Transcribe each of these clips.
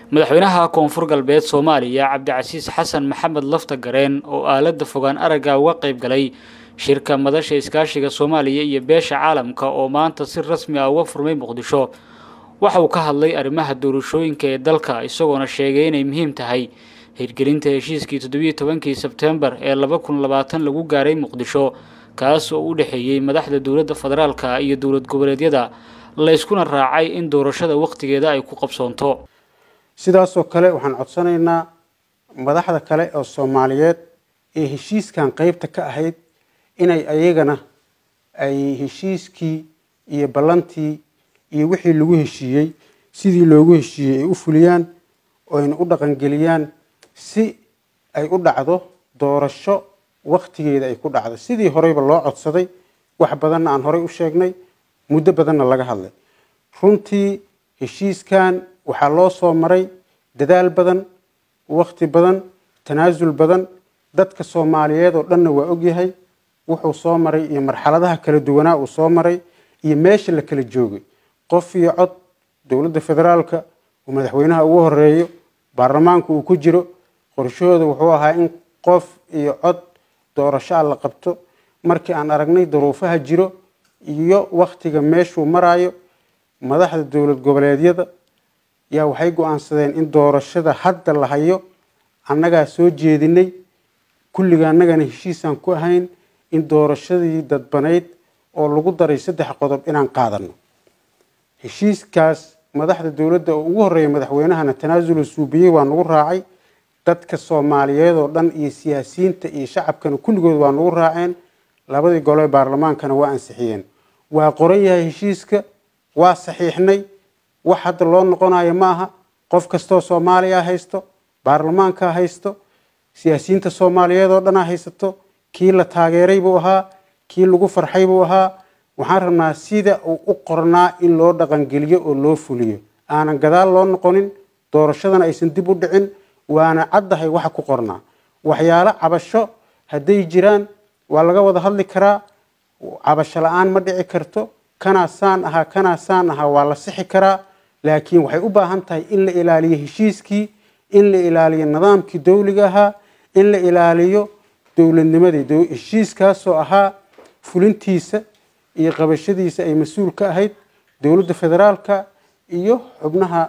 madaxweynaha koonfur galbeed soomaaliya cabdicasiis xasan maxamed lafta gareen oo aalada fogaan aragga uga qayb galay shirka madasha iskaashiga soomaaliya iyo beesha caalamka oo maanta si rasmi ah uga furmay muqdisho waxa uu ka hadlay arrimaha doorashooyinka ee dalka isagoona sheegay inay muhiim tahay hirgelinta heshiiskii toddobiyo tobankii sebtembar ee laba kun labaatan lagu gaaray muqdisho kaas oo u dhexeeyey madaxda dowladda federaalka iyo dowlad goboleedyada layskuna raacay in doorashada wakhtigeeda ay ku qabsoonto sidaasoo kale waxaan codsanaynaa madaxda kale oo soomaaliyeed ee heshiiskan qeybta ka ahayd inay ayagana ay heshiiskii iyo ballantii iyo wixii lagu heshiiyey sidii loogu heshiiyey ay u fuliyaan oo ayna u dhaqangeliyaan si ay u dhacdo doorasho wakhtigeeda ay ku dhacdo sidii horeyba loo codsaday wax badanna aan horey u sheegnay muddo badanna laga hadlay runtii heshiiskan waxaa loo soo maray dadaal badan wakhti badan tanaasul badan dadka soomaaliyeed oo dhanna waa ogyahay wuxuu soo maray iyo marxaladaha kala duwanaa uu soo maray iyo meesha la kala joogay qof iyo cod dowladda federaalka uu madaxweynaha ugu horeeyo baarlamaanku uu ku jiro qorshahooda wuxuu ahaa in qof iyo cod doorasho a la qabto markii aan aragnay duruufaha jiro iyo wakhtiga meeshuu maraayo madaxda dowlad goboleedyada yaa waxay go-aansadeen in doorashada hadda la hayo annagaa soo jeedinay kulliga annagana heshiisaan ku ahayn in doorashadii dadbanayd oo lagu daray saddex qodob inaan qaadano heshiiskaas madaxda dowladda oo ugu horeeya madaxweynahana tanaasula suubiyey waa nagu raacay dadka soomaaliyeed oo dhan iyo siyaasiyiinta iyo shacabkana kulligood waa nagu raaceen labadii gole ee baarlamaankana waa ansixiyeen waa qoran yahay heshiiska waa saxiixnay wax hadda loo noqonayo ma aha qof kastoo soomaaliya haysto baarlamaanka haysto siyaasiyiinta soomaaliyeed oo dhanaa haysato kii la taageeray buu ahaa kii lagu farxay buu ahaa waxaan rabnaa sida uu u qornaa in loo dhaqangeliyo oo loo fuliyo aanan gadaal loo noqonin doorashadana aysan dib u dhicin waana caddahay waxa ku qornaa waxyaalo cabasho hadday jiraan waa laga wada hadli karaa cabasho la-aan ma dhici karto kanaa saan ahaa kanaa saan ahaa waa la sixi karaa laakiin waxay u baahan tahay in la ilaaliyo heshiiskii in la ilaaliyo nidaamkii dowliga ahaa in la ilaaliyo dowladnimadii heshiiskaasoo ahaa fulintiisa iyo qabashadiisa ay mas-uul ka ahayd dowladda federaalka iyo xubnaha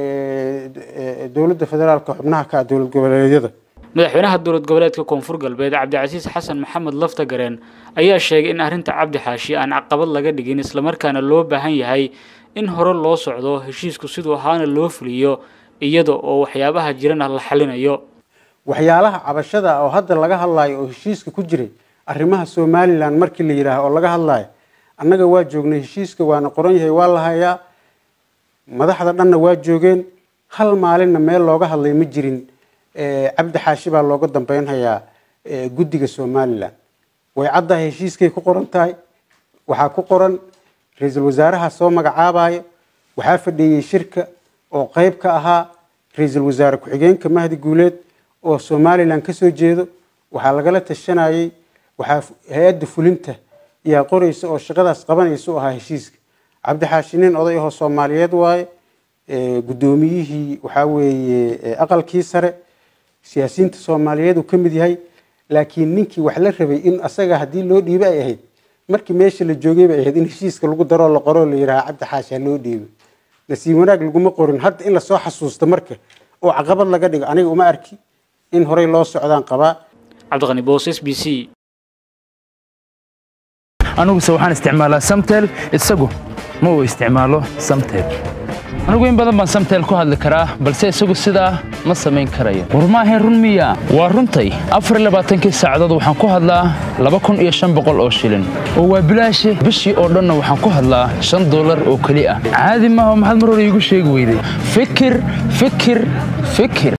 dowladda federaalka xubnaha ka ah dowlad goboleedyada madaxweynaha dowlad goboleedka koonfur galbeed cabdicasiis xasan maxamed lafta gareen ayaa sheegay in arrinta cabdi xaashi aan caqabad laga dhigin islamarkaana loo baahan yahay in hore loo socdo heshiisku siduu ahaana loo fuliyo iyada oo waxyaabaha jirana la xalinayo waxyaalaha cabashada oo hadda laga hadlayo oo heshiiska ku jiray arrimaha somalilan markii la yidhaaha oo laga hadlayo annaga waa joognay heshiiska waana qoran yahay waa la hayaa madaxda dhanna waa joogeen hal maalinna meel looga hadlay ma jirin cabdi xaashi baa looga dambeynhayaa guddiga somalilan way caddahay heshiiskay ku qoran tahay waxaa ku qoran ra-iisul wasaaraha soo magacaabayo waxaa fadhiiyey shirka oo qeyb ka ahaa ra-iisul wasaare ku-xigeenka mahdi guuleed oo somalilan ka soo jeedo waxaa lagala tashanayey waxaa hay-adda fulinta yaa qoraysa oo shaqadaas qabanaysa u ahaa heshiiska cabdi xaashi nin oday ahoo soomaaliyeed waaye guddoomiyihii waxaa weeye aqalkii sare siyaasiyiinta soomaaliyeed uu ka mid yahay laakiin ninkii wax la rabay in asaga haddii loo dhiibo ay ahayd markii meesha la joogay bay ahayd in heshiiska lagu daroo la qoroo la yidhaha cabdi xaashi ha loo dhiibo nasiib wanaag laguma qorin hadda in lasoo xasuusto marka oo caqabad laga dhigo aniga uma arki in horey loo socdaan qabaa cabdiqani boos s b c aniguse waxaan isticmaalaa samtel isagu ma uu isticmaalo samtel anigu in badan baan samtel ku hadli karaa balse isagu sidaa ma samayn karayo war maahayn run miya waa runtay afarlabaaatankii saacadood waxaan ku hadlaa laba kun iyo shan boqol oo shilin oo waa bilaashe bishii oo dhanna waxaan ku hadlaa shan dollar oo keli ah caadi maaha maxaad mar hore iigu sheegi weyday fikir fikir fikir